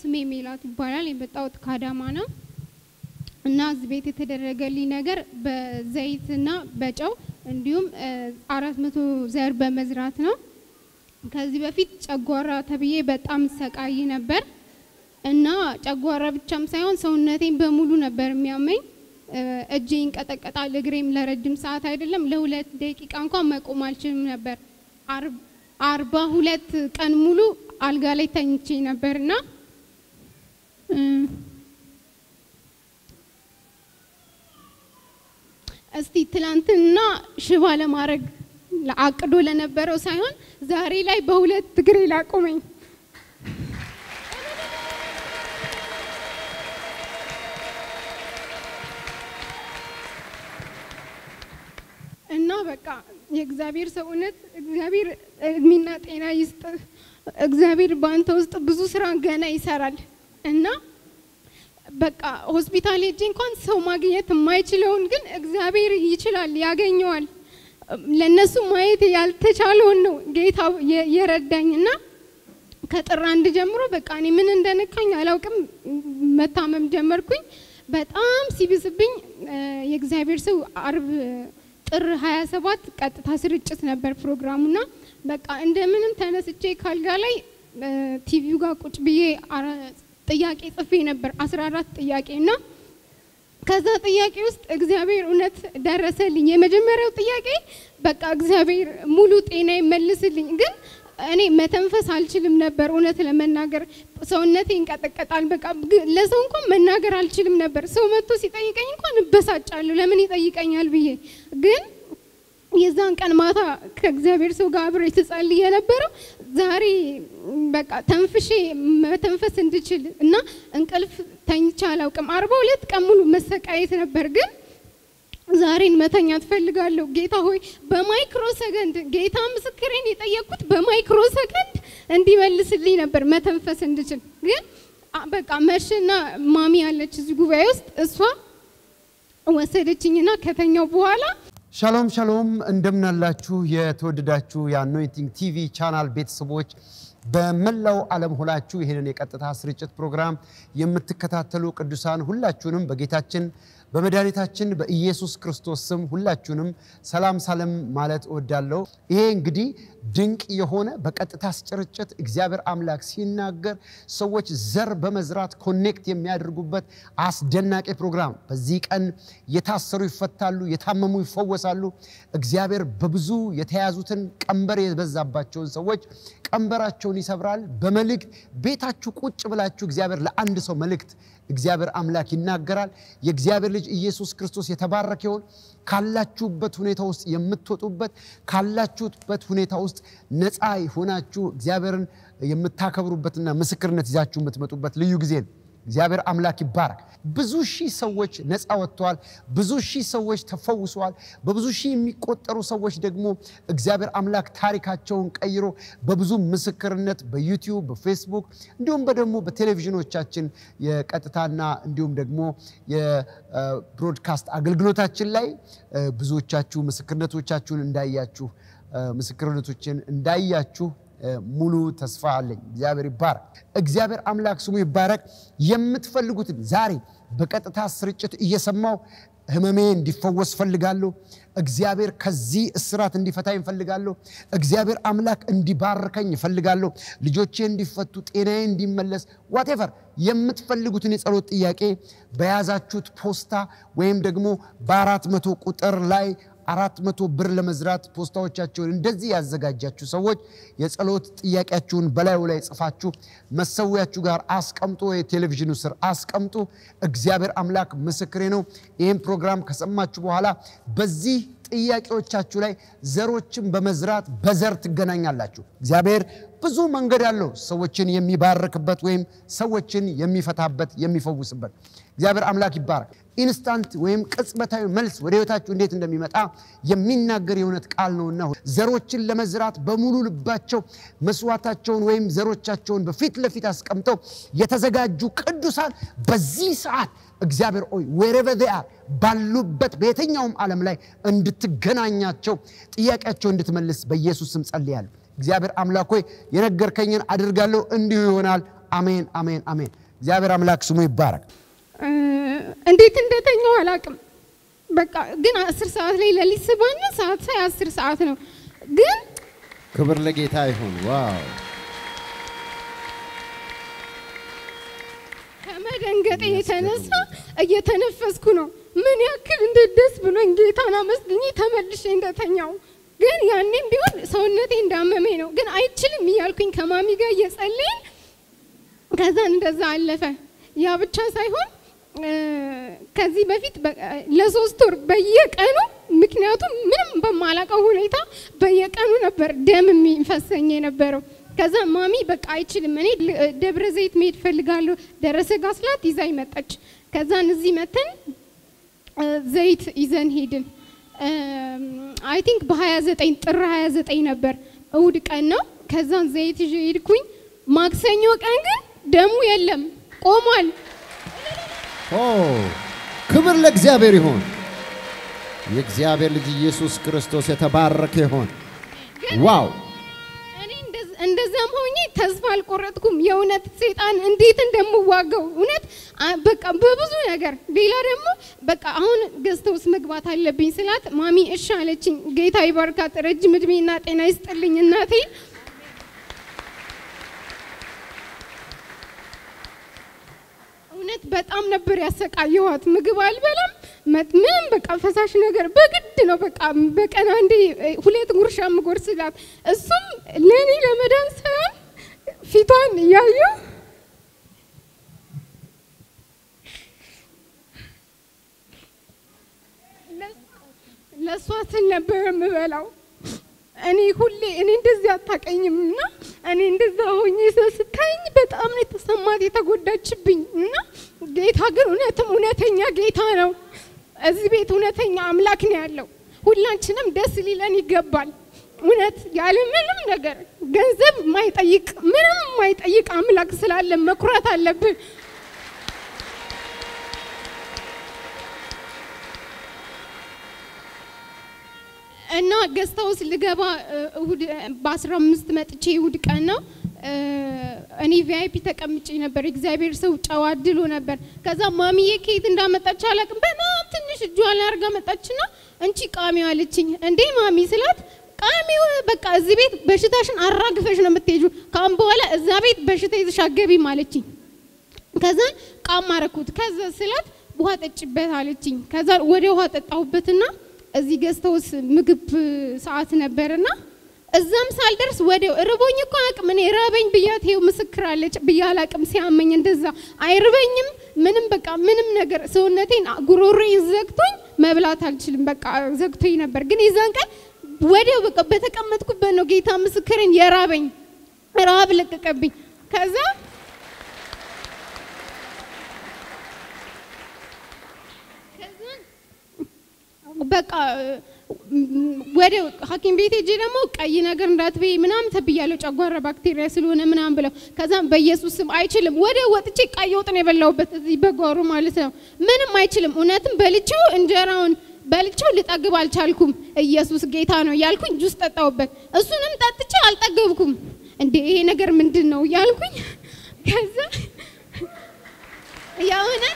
ስሜ ሜላት ይባላል። የመጣሁት ከአዳማ ነው እና እዚህ ቤት የተደረገልኝ ነገር በዘይትና በጨው እንዲሁም አራት መቶ ዘር በመዝራት ነው። ከዚህ በፊት ጨጓራ ተብዬ በጣም ሰቃይ ነበር እና ጨጓራ ብቻም ሳይሆን ሰውነቴን በሙሉ ነበር የሚያመኝ። እጄ ይንቀጠቀጣል፣ እግሬም ለረጅም ሰዓት አይደለም ለሁለት ደቂቃ እንኳን መቆም አልችልም ነበር። አርባ ሁለት ቀን ሙሉ አልጋ ላይ ተኝቼ ነበርና እስቲ ትላንትና ሽባ ለማድረግ አቅዶ ለነበረው ሳይሆን ዛሬ ላይ በሁለት እግሬ ላቆመኝ እና በቃ የእግዚአብሔር ሰው እውነት እግዚአብሔር እድሜና ጤና ይስጥ። እግዚአብሔር በአንተ ውስጥ ብዙ ስራ ገና ይሰራል እና በቃ ሆስፒታል ሄጄ እንኳን ሰው ማግኘት የማይችለውን ግን እግዚአብሔር ይችላል፣ ያገኘዋል። ለነሱ ማየት ያልተቻለውን ነው ጌታ የረዳኝ እና ከጥር አንድ ጀምሮ በቃ እኔ ምን እንደነካኝ አላውቅም። መታመም ጀመርኩኝ። በጣም ሲብስብኝ የእግዚአብሔር ሰው አርብ ጥር 27 ቀጥታ ስርጭት ነበር ፕሮግራሙና በቃ እንደምንም ተነስቼ ካልጋ ላይ ቲቪው ጋር ቁጭ ብዬ ጥያቄ ጽፌ ነበር 14 ጥያቄ እና ከዛ ጥያቄ ውስጥ እግዚአብሔር እውነት ደረሰልኝ። የመጀመሪያው ጥያቄ በቃ እግዚአብሔር ሙሉ ጤና ይመልስልኝ። ግን እኔ መተንፈስ አልችልም ነበር እውነት ለመናገር ሰውነቴ ይንቀጠቀጣል። በቃ ለሰው እንኳን መናገር አልችልም ነበር። ሰው መጥቶ ሲጠይቀኝ እንኳን እበሳጫለሁ፣ ለምን ይጠይቀኛል ብዬ ግን የዛን ቀን ማታ ከእግዚአብሔር ሰው ጋር አብሬ ስጸልይ የነበረው ዛሬ በቃ ተንፍሼ መተንፈስ እንድችል እና እንቅልፍ ተኝቼ አላውቅም። አርባ ሁለት ቀን ሙሉ መሰቃየት ነበር ግን ዛሬን መተኛ ትፈልጋለሁ። ጌታ ሆይ በማይክሮ ሰከንድ ጌታ ምስክሬን የጠየቅኩት በማይክሮ ሰከንድ እንዲመልስልኝ ነበር መተንፈስ እንድችል። ግን በቃ መርሽና ማሚ ያለች እዚህ ጉባኤ ውስጥ እሷ ወሰደችኝና ከተኛው በኋላ ሻሎም ሻሎም፣ እንደምናላችሁ የተወደዳችሁ የአኖይንቲንግ ቲቪ ቻናል ቤተሰቦች በመላው ዓለም ሆናችሁ ይህንን የቀጥታ ስርጭት ፕሮግራም የምትከታተሉ ቅዱሳን ሁላችሁንም በጌታችን በመድኃኒታችን በኢየሱስ ክርስቶስ ስም ሁላችሁንም ሰላም ሰላም ማለት እወዳለሁ። ይሄ እንግዲህ ድንቅ የሆነ በቀጥታ ስርጭት እግዚአብሔር አምላክ ሲናገር ሰዎች ዘር በመዝራት ኮኔክት የሚያደርጉበት አስደናቂ ፕሮግራም። በዚህ ቀን የታሰሩ ይፈታሉ፣ የታመሙ ይፈወሳሉ። እግዚአብሔር በብዙ የተያዙትን ቀንበር የበዛባቸውን ሰዎች ቀንበራቸውን ይሰብራል። በመልእክት ቤታችሁ ቁጭ ብላችሁ እግዚአብሔር ለአንድ ሰው መልእክት እግዚአብሔር አምላክ ይናገራል። የእግዚአብሔር ልጅ ኢየሱስ ክርስቶስ የተባረከ ይሁን። ካላችሁበት ሁኔታ ውስጥ የምትወጡበት ካላችሁበት ሁኔታ ውስጥ ነፃ ሆናችሁ እግዚአብሔርን የምታከብሩበትና ምስክርነት ይዛችሁ የምትመጡበት ልዩ ጊዜ ነው። እግዚአብሔር አምላክ ይባረክ። ብዙ ሺህ ሰዎች ነፃ ወጥተዋል። ብዙ ሺህ ሰዎች ተፈውሰዋል። በብዙ ሺህ የሚቆጠሩ ሰዎች ደግሞ እግዚአብሔር አምላክ ታሪካቸውን ቀይሮ በብዙ ምስክርነት በዩቲዩብ በፌስቡክ እንዲሁም ደግሞ በቴሌቪዥኖቻችን የቀጥታና እንዲሁም ደግሞ የብሮድካስት አገልግሎታችን ላይ ብዙዎቻችሁ ምስክርነቶቻችሁን እንዳያችሁ ምስክርነቶችን እንዳያችሁ ሙሉ ተስፋ አለኝ። እግዚአብሔር ይባረክ። እግዚአብሔር አምላክ ስሙ ይባረክ። የምትፈልጉትን ዛሬ በቀጥታ ስርጭት እየሰማው ህመሜ እንዲፈወስ ፈልጋለሁ። እግዚአብሔር ከዚህ እስራት እንዲፈታኝ እፈልጋለሁ። እግዚአብሔር አምላክ እንዲባርከኝ እፈልጋለሁ። ልጆቼ እንዲፈቱ፣ ጤናዬ እንዲመለስ፣ ዋቴቨር የምትፈልጉትን የጸሎት ጥያቄ በያዛችሁት ፖስታ ወይም ደግሞ በአራት መቶ ቁጥር ላይ አራት መቶ ብር ለመዝራት ፖስታዎቻቸውን እንደዚህ ያዘጋጃችሁ ሰዎች የጸሎት ጥያቄያችሁን በላዩ ላይ ጽፋችሁ መሰዊያችሁ ጋር አስቀምጦ የቴሌቪዥኑ ስር አስቀምጡ። እግዚአብሔር አምላክ ምስክሬ ነው። ይህም ፕሮግራም ከሰማችሁ በኋላ በዚህ ጥያቄዎቻችሁ ላይ ዘሮችን በመዝራት በዘር ትገናኛላችሁ። እግዚአብሔር ብዙ መንገድ አለው ሰዎችን የሚባርክበት ወይም ሰዎችን የሚፈታበት የሚፈውስበት። እግዚአብሔር አምላክ ይባረክ። ኢንስታንት ወይም ቅጽበታዊ መልስ ወደ ህይወታችሁ እንዴት እንደሚመጣ የሚናገር የእውነት ቃል ነውና ዘሮችን ለመዝራት በሙሉ ልባቸው መስዋዕታቸውን ወይም ዘሮቻቸውን በፊት ለፊት አስቀምጠው የተዘጋጁ ቅዱሳን በዚህ ሰዓት እግዚአብሔር ሆይ ዌሬቨር ዜይ አር ባሉበት በየትኛውም ዓለም ላይ እንድትገናኛቸው ጥያቄያቸው እንድትመልስ በኢየሱስ ስም ጸልያለሁ። እግዚአብሔር አምላክ ሆይ የነገርከኝን አድርጋለሁ፣ እንዲሁ ይሆናል። አሜን፣ አሜን፣ አሜን። እግዚአብሔር አምላክ ስሙ ይባረክ። እ፣ እንዴት እንደተኛው አላውቅም። በቃ ግን አስር ሰዓት ላይ ሌሊት ስባና ሰዓት ሳይ አስር ሰዓት ነው ግን ክብር ለጌታ ይሁን። ዋው ከመደንገጤ የተነሳ እየተነፈስኩ ነው። ምን ያክል እንዴት ደስ ብሎኝ ጌታን አመስግኜ ተመልሼ እንደተኛው ግን ያኔም ቢሆን ሰውነቴ እንዳመመኝ ነው። ግን አይችልም እያልኩኝ ከማሚ ጋር እየጸለይን ከዛን እንደዛ አለፈ። ያ ብቻ ሳይሆን እ፣ ከዚህ በፊት በ- ለሶስት ወር በየቀኑ ምክንያቱም ምንም በማላውቀው ሁኔታ በየቀኑ ነበር ደም የሚፈሰኝ የነበረው። ከዛ ማሚ በቃ አይችልም፣ እኔ ል- ደብረ ዘይት መሄድ ፈልጋለሁ ደረሰ ጋር ስላት ይዛኝ መጣች። ከዛን እዚህ መተን እ፣ ዘይት ይዘን ሄድን። አይ ቲንክ በ29 ጥር 29 ነበር እሁድ ቀን ነው። ከዛን ዘይት ይዤ ሄድኩኝ። ማክሰኞ ቀን ግን ደሙ የለም ቆሟል። ኦ ክብር ለእግዚአብሔር ይሁን። የእግዚአብሔር ልጅ ኢየሱስ ክርስቶስ የተባረከ ይሁን። ዋው እኔ እንደዝ- እንደዛም ሆኜ ተስፋ አልቆረጥኩም። የእውነት ሴጣን እንዴት እንደምዋጋው እውነት አ- በቃ በብዙ ነገር። ሌላ ደግሞ በቃ አሁን ገዝተ ውስጥ መግባት አለብኝ ስላት ማሚ እሺ አለችኝ። ጌታ ይባርካት፣ ረጅም እድሜና ጤና ይስጥልኝ እናቴ። እውነት በጣም ነበር ያሰቃየኋት። ምግብ አልበላም መጥ- ምንም በቃ ፈሳሽ ነገር በግድ ነው በቃ በቀን አንዴ እ፣ ሁለት ጉርሻ ምጎርስላት እሱም ለእኔ ለመዳን ሳይሆን ፊቷን እያየሁ ለእሷ ስል ነበር የምበላው። እኔ ሁሌ እኔ እንደዚህ አታቀኝም እና እኔ እንደዛ ሆኜ ሰው ስታየኝ በጣም ነው የተሰማት የተጎዳችብኝ እና ጌታ ግን እውነትም እውነተኛ ጌታ ነው። እዚህ ቤት እውነተኛ አምላክ ነው ያለው። ሁላችንም ደስ ሊለን ይገባል። እውነት ያለ ምንም ነገር ገንዘብ የማይጠይቅ ምንም የማይጠይቅ አምላክ ስላለ መኩራት አለብን። እና ገስት ሃውስ ልገባ እ፣ እሁድ በአስራ አምስት መጥቼ እሁድ ቀን ነው እ፣ እኔ ቪአይፒ ተቀምጬ ነበር። እግዚአብሔር ሰው ጨዋ ድሎ ነበር። ከዛ ማሚዬ ከየት እንዳመጣች አላውቅም። በጣም ትንሽ እጇ ላይ አድርጋ መጣችና እንቺ ቃሚው አለችኝ። እንዴ ማሚ ስላት ቃሚው በቃ እዚህ ቤት በሽታሽን አራግፈሽ ነው የምትሄጂው። ካሁን በኋላ እዛ ቤት በሽታ ይዘሽ አትገቢም አለችኝ። ከዛ ቃም አረኩት። ከዛ ስላት ውሃ ጠጭበት አለችኝ። ከዛ ወደ ውሃ ጠጣሁበትና እዚህ ገዝተውስ ምግብ ሰዓት ነበርና እዛም ሳልደርስ ወዲያው ርቦኝ እኮ አቅም እኔ ራበኝ ብያት ይኸው ምስክር አለች ብያ አላቅም። ሲያመኝ እንደዛ አይርበኝም ምንም በቃ ምንም ነገር ሰውነቴን ጉሮሮዬን ዘግቶኝ መብላት አልችልም። በቃ ዘግቶኝ ነበር። ግን የዛን ቀን ወዲያው በቃ በተቀመጥኩበት ነው ጌታ ምስክርን የራበኝ ረሃብ ለቀቀብኝ። ከዛ በቃ ወደ ሐኪም ቤት ሄጄ ደግሞ ቀይ ነገር እንዳትበይ ምናምን ተብያለሁ፣ ጨጓራ ባክቴሪያ ስለሆነ ምናምን ብለው። ከዛም በኢየሱስ ስም አይችልም፣ ወደ ወጥቼ ቀይ ወጥ ነው የበላሁበት እዚህ በጓሮ ማለት ነው። ምንም አይችልም። እውነትም በልቼው እንጀራውን በልቼው ልጠግብ አልቻልኩም። ኢየሱስ ጌታ ነው እያልኩኝ ጁስ ጠጣሁበት። እሱንም ጠጥቼ አልጠገብኩም። እንዴ ይሄ ነገር ምንድን ነው እያልኩኝ ከዛ የእውነት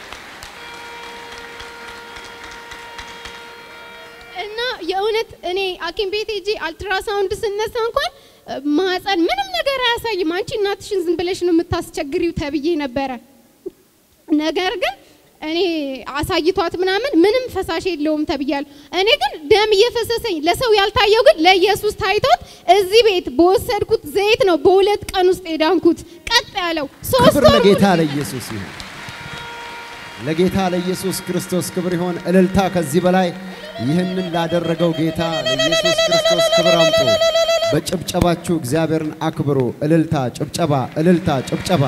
እና የእውነት እኔ ሐኪም ቤት ሄጄ አልትራሳውንድ ስነሳ እንኳን ማህፀን ምንም ነገር አያሳይም፣ አንቺ እናትሽን ዝም ብለሽ ነው የምታስቸግሪው ተብዬ ነበረ። ነገር ግን እኔ አሳይቷት ምናምን ምንም ፈሳሽ የለውም ተብያለሁ። እኔ ግን ደም እየፈሰሰኝ ለሰው ያልታየው ግን ለኢየሱስ ታይቶት እዚህ ቤት በወሰድኩት ዘይት ነው በሁለት ቀን ውስጥ የዳንኩት። ቀጥ ያለው ሶስት ክብር ወር ለጌታ ለኢየሱስ ይሁን። ለጌታ ለኢየሱስ ክርስቶስ ክብር ይሁን። እልልታ ከዚህ በላይ ይህንን ላደረገው ጌታ ለኢየሱስ ክርስቶስ ክብር አምጡ። በጭብጨባችሁ እግዚአብሔርን አክብሩ። እልልታ፣ ጭብጨባ፣ እልልታ፣ ጭብጨባ።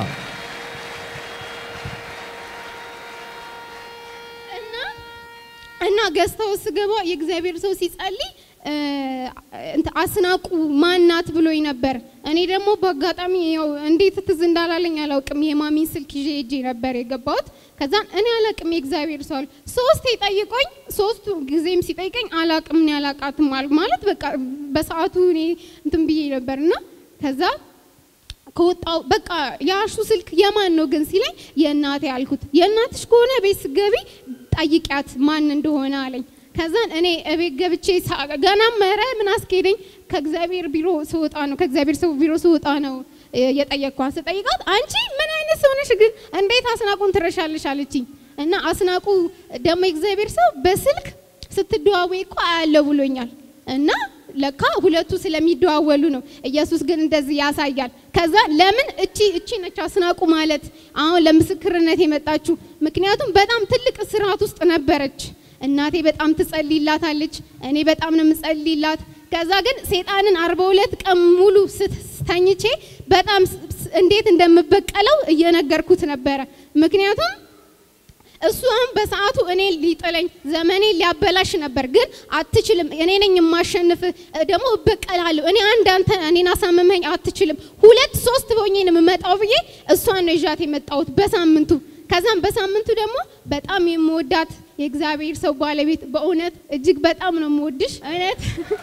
እና እና ገዝተው ስገባ የእግዚአብሔር ሰው ሲጸልይ እ፣ እንትን አስናቁ ማናት ብሎኝ ነበር። እኔ ደግሞ በአጋጣሚ ያው እንዴት ትዝ እንዳላለኝ አላውቅም። የማሚን ስልክ ይዤ ሄጄ ነበር የገባሁት። ከዛን እኔ አላቅም የእግዚአብሔር ሰው አለ። ሶስቴ ጠይቆኝ ሶስቱ ጊዜም ሲጠይቀኝ አላቅም እኔ አላቃትም አልኩ። ማለት በቃ በሰዓቱ እኔ እንትን ብዬ ነበርና ከዛ ከወጣው በቃ የአሹ ስልክ የማን ነው ግን ሲለኝ የእናቴ አልኩት። የእናትሽ ከሆነ ቤት ስገቢ ጠይቂያት ማን እንደሆነ አለኝ። ከዛን እኔ እቤት ገብቼ ሳ- ገና መረ ምን አስኬደኝ ከእግዚአብሔር ቢሮ ስወጣ ነው ከእግዚአብሔር ሰው ቢሮ ስወጣ ነው እ፣ የጠየቅኳት። ስጠይቃት አንቺ ምን አይነት ሰው ነሽ ግን እንዴት አስናቁን ትረሻለሽ አለችኝ። እና አስናቁ ደግሞ የእግዚአብሔር ሰው በስልክ ስትደዋወይ እኮ አያለው ብሎኛል እና ለካ ሁለቱ ስለሚደዋወሉ ነው። ኢየሱስ ግን እንደዚህ ያሳያል። ከዛ ለምን እቺ እቺ ነች አስናቁ ማለት አሁን ለምስክርነት የመጣችሁ ምክንያቱም በጣም ትልቅ ስርዓት ውስጥ ነበረች። እናቴ በጣም ትጸልይላታለች፣ እኔ በጣም ነው የምጸልይላት። ከዛ ግን ሴጣንን አርባ ሁለት ቀን ሙሉ ስተኝቼ በጣም ስ- ስ- እንዴት እንደምበቀለው እየነገርኩት ነበረ ምክንያቱም እሱ አሁን በሰዓቱ እኔ ሊጥለኝ ዘመኔ ሊያበላሽ ነበር፣ ግን አትችልም፣ እኔ ነኝ የማሸንፍ፣ ደግሞ እበቀላለሁ። እኔ አንድ አንተ እኔን አሳምመኝ አትችልም፣ ሁለት ሶስት ሆኜ ነው የምመጣው ብዬ እሷን ነው ይዣት የመጣሁት በሳምንቱ። ከዛም በሳምንቱ ደግሞ በጣም የምወዳት የእግዚአብሔር ሰው ባለቤት፣ በእውነት እጅግ በጣም ነው የምወድሽ እውነት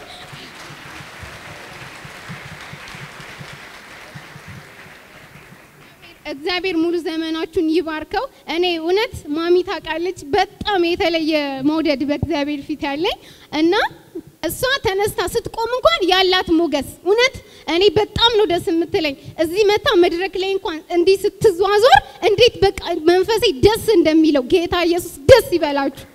እግዚአብሔር ሙሉ ዘመናችሁን ይባርከው። እኔ እውነት ማሚ ታውቃለች፣ በጣም የተለየ መውደድ በእግዚአብሔር ፊት ያለኝ እና እሷ ተነስታ ስትቆም እንኳን ያላት ሞገስ እውነት እኔ በጣም ነው ደስ የምትለኝ። እዚህ መታ መድረክ ላይ እንኳን እንዲህ ስትዟዟር እንዴት በቃ መንፈሴ ደስ እንደሚለው ጌታ ኢየሱስ ደስ ይበላችሁ።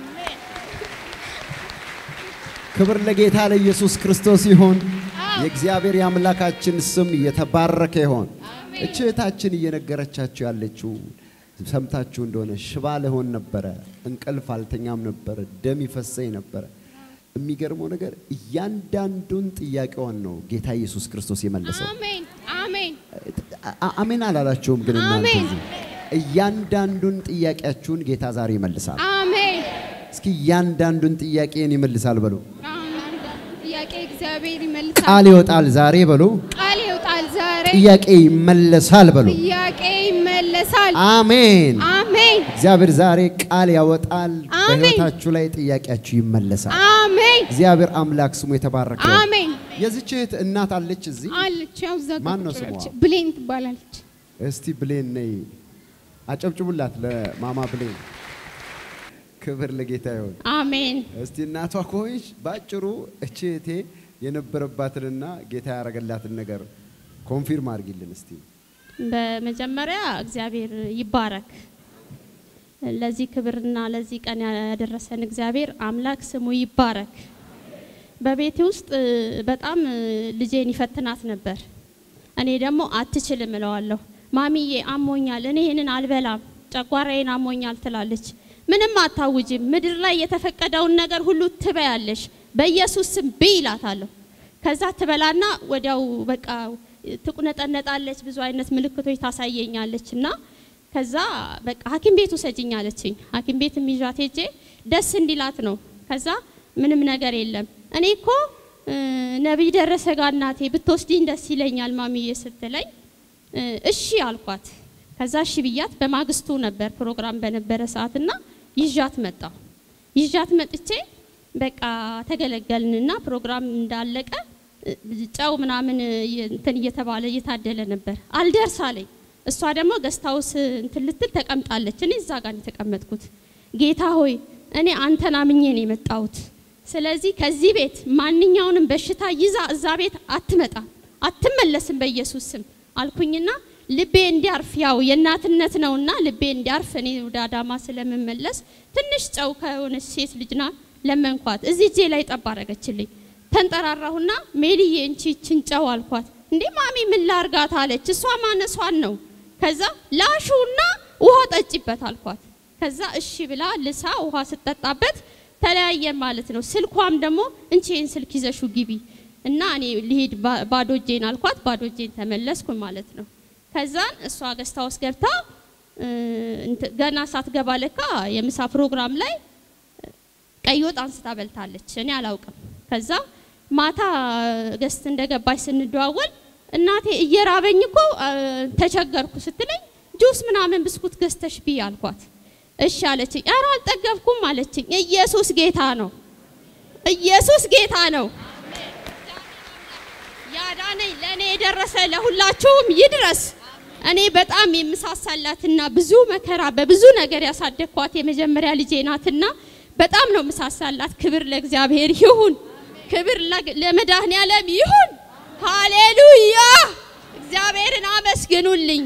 ክብር ለጌታ ለኢየሱስ ክርስቶስ ይሁን። የእግዚአብሔር የአምላካችን ስም የተባረከ ይሆን። እች እህታችን እየነገረቻችሁ ያለችው ሰምታችሁ እንደሆነ ሽባ ልሆን ነበረ፣ እንቅልፍ አልተኛም ነበረ፣ ደም ይፈሰኝ ነበረ። የሚገርመው ነገር እያንዳንዱን ጥያቄዋን ነው ጌታ ኢየሱስ ክርስቶስ የመለሰው። አሜን አሜን አ- አሜን አላላችሁም? ግን እናንተ አሜን። እዚህ እያንዳንዱን ጥያቄያችሁን ጌታ ዛሬ ይመልሳል። አሜን። እስኪ እያንዳንዱን ጥያቄን ይመልሳል በሉ። ጥያቄ እግዚአብሔር ይመልሳል። ቃል ይወጣል ዛሬ በሉ። ቃል ይወጣል ዛሬ። ጥያቄ ይመለሳል በሉ። ጥያቄ ይመለሳል። አሜን። አሜን እግዚአብሔር ዛሬ ቃል ያወጣል። አሜን። በሕይወታችሁ ላይ ጥያቄያችሁ ይመለሳል። አሜን እግዚአብሔር አምላክ ስሙ የተባረከ ይሁን። አሜን። የዚች እህት እናት አለች እዚህ። አለች ያው እዛ ጋር ማን ነው ቁጭ ስሟ? ብላለች። ብሌን ትባላለች። እስቲ ብሌን ነይ፣ አጨብጭቡላት ለማማ ብሌን። ክብር ለጌታ ይሁን። አሜን እስቲ እናቷ ከሆንሽ ባጭሩ እቺ እህቴ የነበረባትንና ጌታ ያደረገላትን ነገር ኮንፊርም አድርጊልን እስቲ። በመጀመሪያ እግዚአብሔር ይባረክ። ለዚህ ክብርና ለዚህ ቀን ያደረሰን እግዚአብሔር አምላክ ስሙ ይባረክ። በቤቴ ውስጥ በጣም ልጄን ይፈትናት ነበር። እኔ ደግሞ አትችልም እለዋለሁ። ማሚዬ አሞኛል፣ እኔ ይህንን አልበላም፣ ጨጓራዬን አሞኛል ትላለች። ምንም አታውጅም፣ ምድር ላይ የተፈቀደውን ነገር ሁሉ ትበያለሽ፣ በኢየሱስ ስም ብይ ይላታለሁ። ከዛ ትበላና ወዲያው በቃ ትቁነጠነጣለች፣ ብዙ አይነት ምልክቶች ታሳየኛለች እና ከዛ በቃ ሐኪም ቤት ውሰጅኝ አለችኝ። ሐኪም ቤት ይዣት ሄጄ ደስ እንዲላት ነው። ከዛ ምንም ነገር የለም እኔ እኮ እ፣ ነቢይ ደረሰ ጋር እናቴ ብትወስድኝ ደስ ይለኛል ማሚዬ ስትለኝ እ፣ እሺ አልኳት። ከዛ እሺ ብያት በማግስቱ ነበር ፕሮግራም በነበረ ሰዓትና ይዣት መጣሁ። ይዣት መጥቼ በቃ ተገለገልንና ፕሮግራም እንዳለቀ እ፣ ጨው ምናምን እየ- እንትን እየተባለ እየታደለ ነበር። አልደርስ አለኝ። እሷ ደግሞ ገስታውስ እንትን ልትል ተቀምጣለች። እኔ እዛ ጋር ነው የተቀመጥኩት። ጌታ ሆይ እኔ አንተን አምኜ ነው የመጣሁት። ስለዚህ ከዚህ ቤት ማንኛውንም በሽታ ይዛ እዛ ቤት አትመጣም፣ አትመለስም በኢየሱስ ስም አልኩኝና ልቤ እንዲያርፍ ያው የእናትነት ነውና ልቤ እንዲያርፍ እኔ ወደ አዳማ ስለምመለስ ትንሽ ጨው ከሆነች ሴት ልጅና ለመንኳት። እዚህ እጄ ላይ ጠብ አረገችልኝ። ተንጠራራሁና ሜሊዬ እንቺ ይችን ጨው አልኳት። እንዴ ማሚ ምን ላርጋት አለች። እሷ ማነሷን ነው። ከዛ ላሹና ውሃ ጠጪበት አልኳት። ከዛ እሺ ብላ ልሳ ውሃ ስጠጣበት ተለያየን ማለት ነው። ስልኳም ደግሞ እንቺን ስልክ ይዘሹ ግቢ እና እኔ ልሄድ ባ- ባዶ እጄን አልኳት። ባዶ እጄን ተመለስኩ ማለት ነው። ከዛን እሷ ገስታ ውስጥ ገብታ እ፣ እንት- ገና ሳትገባ ለካ የምሳ ፕሮግራም ላይ ቀይ ወጥ አንስታ በልታለች። እኔ አላውቅም። ከዛ ማታ ገስት እንደገባች ስንደዋወል እናቴ እየራበኝ እኮ አ፣ ተቸገርኩ ስትለኝ ጁስ ምናምን ብስኩት ገዝተሽ ብይ አልኳት። እሺ አለችኝ። ኧረ አልጠገብኩም አለችኝ። ኢየሱስ ጌታ ነው። ኢየሱስ ጌታ ነው። ያዳነኝ ለእኔ ለእኔ የደረሰ ለሁላችሁም ይድረስ። እኔ በጣም የምሳሳላትና ብዙ መከራ በብዙ ነገር ያሳደግኳት የመጀመሪያ ልጄ ናትና በጣም ነው የምሳሳላት። ክብር ለእግዚአብሔር ይሁን፣ ክብር ለግ- ለመድኃኔዓለም ይሁን። ሃሌሉያ! እግዚአብሔርን አመስግኑልኝ።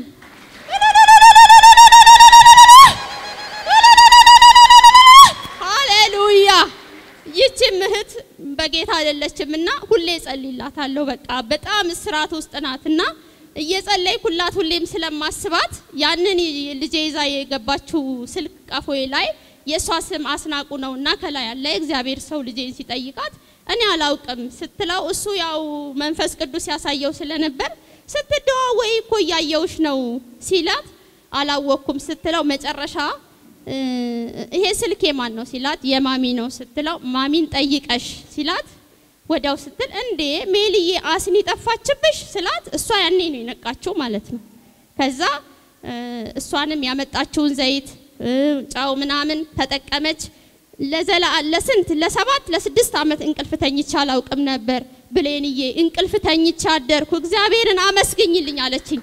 ሃሌሉያ! ይቺም እህት በጌታ አይደለችም እና ሁሌ ጸልይላታለሁ። በቃ በጣም እስራት ውስጥ ናትና እየጸለይኩላት ሁሌም ስለማስባት ያንን ልጄ ይዛ የገባችው ስልክ ቀፎዬ ላይ የእሷ ስም አስናቁ ነው እና ከላይ ያለ የእግዚአብሔር ሰው ልጄን ሲጠይቃት እኔ አላውቅም ስትለው እሱ ያው መንፈስ ቅዱስ ያሳየው ስለነበር ስትደዋወይ እኮ እያየውሽ ነው ሲላት አላወቅኩም ስትለው መጨረሻ እ፣ ይሄ ስልክ የማን ነው ሲላት የማሚ ነው ስትለው ማሚን ጠይቀሽ ሲላት ወዲያው ስትል እንዴ ሜልዬ አስኒ ጠፋችብሽ ስላት እሷ ያኔ ነው የነቃችው ማለት ነው። ከዛ እ፣ እሷንም ያመጣችውን ዘይት እ፣ ጨው ምናምን ተጠቀመች። ለዘላ ለስንት ለሰባት ለስድስት ዓመት እንቅልፍ ተኝቼ አላውቅም ነበር ብሌንዬ፣ እንቅልፍ ተኝቼ አደርኩ እግዚአብሔርን አመስግኝልኝ አለችኝ።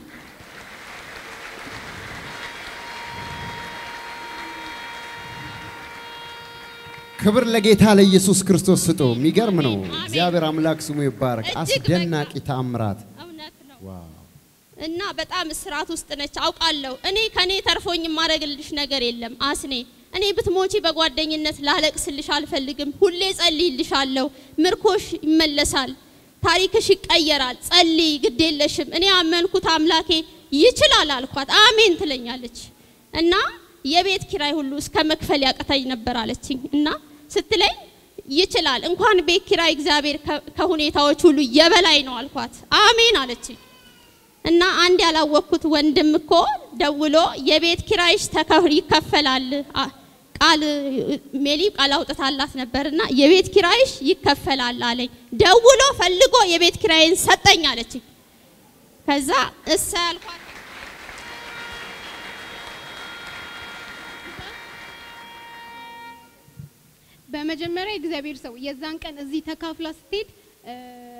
ክብር ለጌታ ለኢየሱስ ክርስቶስ ስጡ። የሚገርም ነው። አሜን። እግዚአብሔር አምላክ ስሙ ይባረክ። እጅግ አስደናቂ ተአምራት እውነት ነው። ዋው! እና በጣም እስራት ውስጥ ነች አውቃለሁ። እኔ ከኔ ተርፎኝ የማደርግልሽ ነገር የለም አስኔ። እኔ ብትሞቺ በጓደኝነት ላለቅስልሽ አልፈልግም። ሁሌ ጸልይልሻለሁ። ምርኮሽ ይመለሳል፣ ታሪክሽ ይቀየራል። ጸልይ፣ ግድ የለሽም። እኔ ያመንኩት አምላኬ ይችላል አልኳት። አሜን ትለኛለች። እና የቤት ኪራይ ሁሉ እስከ መክፈል ያቅተኝ ነበር አለችኝ። እና ስትለኝ ይችላል እንኳን ቤት ኪራይ እግዚአብሔር ከ- ከሁኔታዎች ሁሉ የበላይ ነው አልኳት። አሜን አለችኝ። እና አንድ ያላወቅኩት ወንድም እኮ ደውሎ የቤት ኪራይሽ ተከፍል ይከፈላል አ- ቃል ሜሊ ቃል አውጥታላት ነበርና የቤት ኪራይሽ ይከፈላል አለኝ። ደውሎ ፈልጎ የቤት ኪራይን ሰጠኝ አለችኝ። ከዛ እሳ ያልኳት በመጀመሪያ እግዚአብሔር ሰው የዛን ቀን እዚህ ተካፍላ ስትሄድ እ፣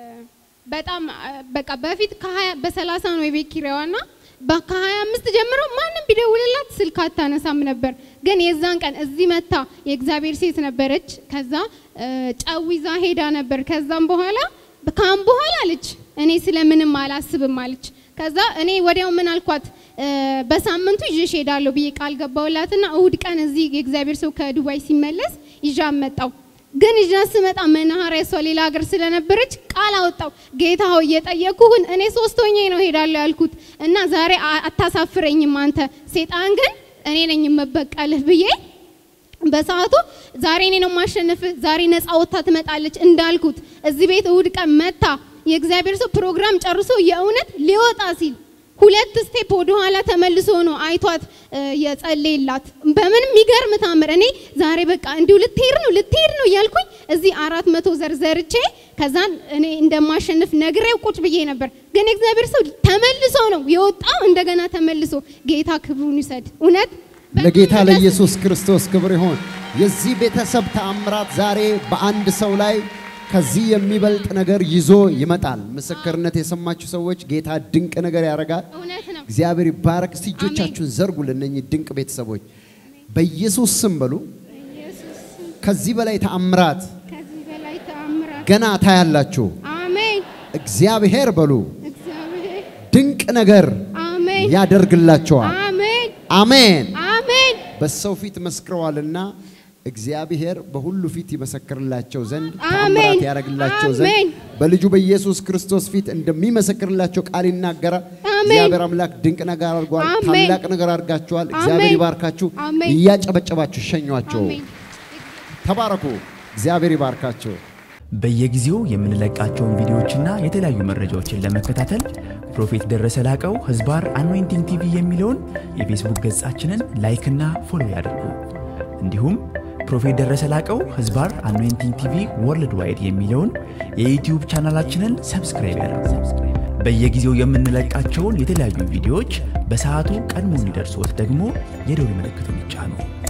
በጣም እ፣ በቃ በፊት ከሀያ በሰላሳ ነው የቤት ኪራዋና ከሀያ አምስት ጀምሮ ማንም ቢደውልላት ስልክ አታነሳም ነበር። ግን የዛን ቀን እዚህ መታ የእግዚአብሔር ሴት ነበረች። ከዛ እ፣ ጨው ይዛ ሄዳ ነበር። ከዛም በኋላ ካም በኋላ አለች እኔ ስለምንም አላስብም አለች። ከዛ እኔ ወዲያው ምን አልኳት እ፣ በሳምንቱ ይዤሽ ሄዳለሁ ብዬ ቃል ገባውላትና እሁድ ቀን እዚህ የእግዚአብሔር ሰው ከዱባይ ሲመለስ ይዣ መጣው። ግን ይዣ ስመጣ መናኸሪያ እሷ ሌላ ሀገር ስለነበረች ቃል አወጣው። ጌታ ሆይ እየጠየኩህን እኔ ሶስት ሆኜ ነው ሄዳለሁ ያልኩት እና ዛሬ አ- አታሳፍረኝም አንተ ሴጣን ግን እኔ ነኝ የምበቀልህ ብዬ በሰዓቱ ዛሬ እኔ ነው ማሸነፍህ፣ ዛሬ ነፃ ወጥታ ትመጣለች እንዳልኩት እዚህ ቤት እሁድ ቀን መታ የእግዚአብሔር ሰው ፕሮግራም ጨርሶ የእውነት ሊወጣ ሲል ሁለት ስቴፕ ወደ ኋላ ተመልሶ ነው አይቷት እ፣ የጸለየላት። በምን የሚገርም ታምር! እኔ ዛሬ በቃ እንዲሁ ልትሄድ ነው ልትሄድ ነው እያልኩኝ እዚህ አራት መቶ ዘርዘርቼ ከዛን እኔ እንደማሸንፍ ነግሬው ቁጭ ብዬ ነበር። ግን የእግዚአብሔር ሰው ተመልሶ ነው የወጣው። እንደገና ተመልሶ ጌታ ክብሩን ይውሰድ። እውነት ለጌታ በጣም ደስ ለኢየሱስ ክርስቶስ ክብር ይሆን። የዚህ ቤተሰብ ተአምራት ዛሬ በአንድ ሰው ላይ ከዚህ የሚበልጥ ነገር ይዞ ይመጣል። ምስክርነት የሰማችሁ ሰዎች ጌታ ድንቅ ነገር ያደርጋል። እውነት ነው። እግዚአብሔር ይባረክ። እስቲ እጆቻችሁን ዘርጉ ለእነኚህ ድንቅ ቤተሰቦች በኢየሱስ ስም በሉ። ኢየሱስ ከዚህ በላይ ተአምራት ከዚህ በላይ ተአምራት ገና ታያላችሁ። አሜን። እግዚአብሔር በሉ እግዚአብሔር ድንቅ ነገር አሜን ያደርግላቸዋል። አሜን አሜን። አሜን በሰው ፊት መስክረዋልና እግዚአብሔር በሁሉ ፊት ይመሰክርላቸው ዘንድ አሜን። ተአምራት ያደርግላቸው ዘንድ አሜን። በልጁ በኢየሱስ ክርስቶስ ፊት እንደሚመሰክርላቸው ቃል ይናገራል። አሜን። እግዚአብሔር አምላክ ድንቅ ነገር አድርጓል። አሜን። ታላቅ ነገር አድርጋችኋል። እግዚአብሔር አሜን። ይባርካችሁ። አሜን። እያጨበጨባችሁ ሸኟቸው። አሜን ተባረኩ። እግዚአብሔር ይባርካቸው። በየጊዜው የምንለቃቸውን ቪዲዮዎችና የተለያዩ መረጃዎችን ለመከታተል ፕሮፌት ደረሰ ላቀው ህዝባር አኖይንቲንግ ቲቪ የሚለውን የፌስቡክ ገጻችንን ላይክና ፎሎ ያድርጉ። እንዲሁም ፕሮፌት ደረሰ ላቀው ህዝባር አኖይንቲንግ ቲቪ ወርልድ ዋይድ የሚለውን የዩትዩብ ቻናላችንን ሰብስክራይብ ያድርጉ። በየጊዜው የምንለቃቸውን የተለያዩ ቪዲዮዎች በሰዓቱ ቀድሞ እንዲደርሶት ደግሞ የደውል ምልክቱን ይጫኑ።